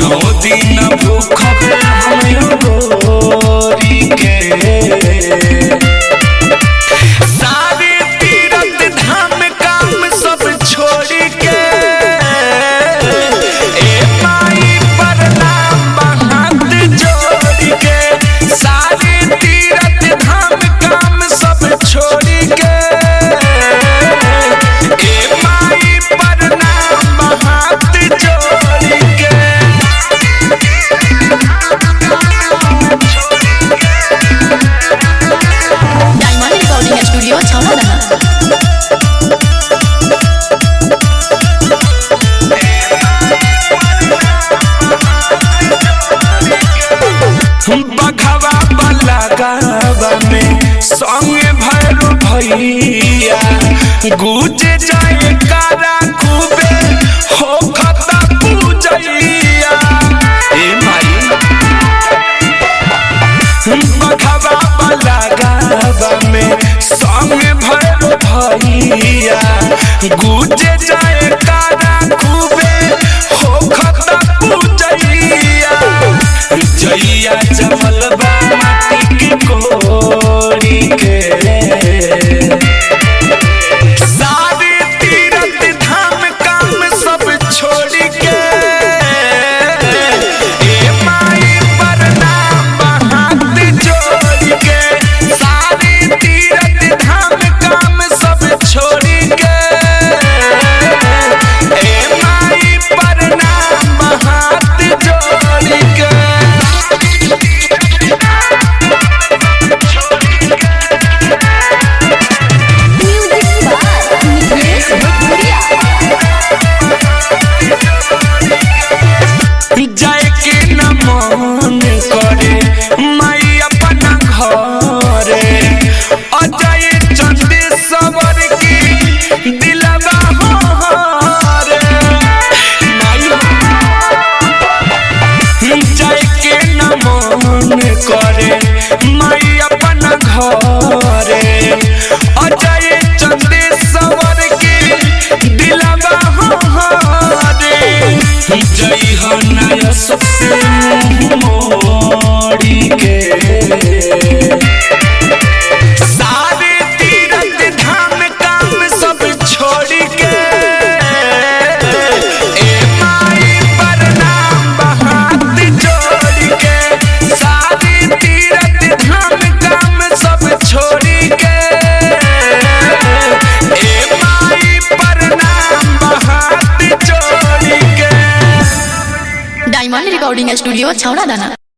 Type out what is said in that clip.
नौ दिन भूखब हम गोरी के सारे तीरथ धाम काम सब छोड़ के ए माई प्रणाम हाथ जोड़ के सारे तीरथ धाम काम सब छोड़ के ए माई प्रणाम हाथ जोड़ के डायमंड रिकॉर्डिंग स्टूडियो छौड़ा बघवा वाला गावा में संगे भैरो भैया गुजे जाए कारा खूबे हो खता पूजैया ए माई बघवा वाला गावा में संगे भैरो भैया गुजे जाए कारा खूबे हो खता पूजैया जइया जमल बा माटी के कोरी के सारे तीरथ धाम काम सब छोड़ के ए माई प्रणाम हाथ जोड़ के सारे तीरथ धाम काम सब छोड़ के ए माई प्रणाम हाथ जोड़ के म्यूजिक बाय निखिलेश भोजपुरिया जाए के न मन करे माई अपना घरे अजय चंदे सवर की दिलवा हरे माई जाए के न मन करे माई अपना घरे अजय चंदे सवर की दिलवा हरे जय हो नया सबसे मोड़ी के सारे तीरथ धाम काम सब छोड़ के ए माई प्रणाम हाथ जोड़ के सारे तीरथ धाम काम सब छोड़ के ए माई प्रणाम हाथ जोड़ के डायमंड रिकॉर्डिंग स्टूडियो छौड़ा दाना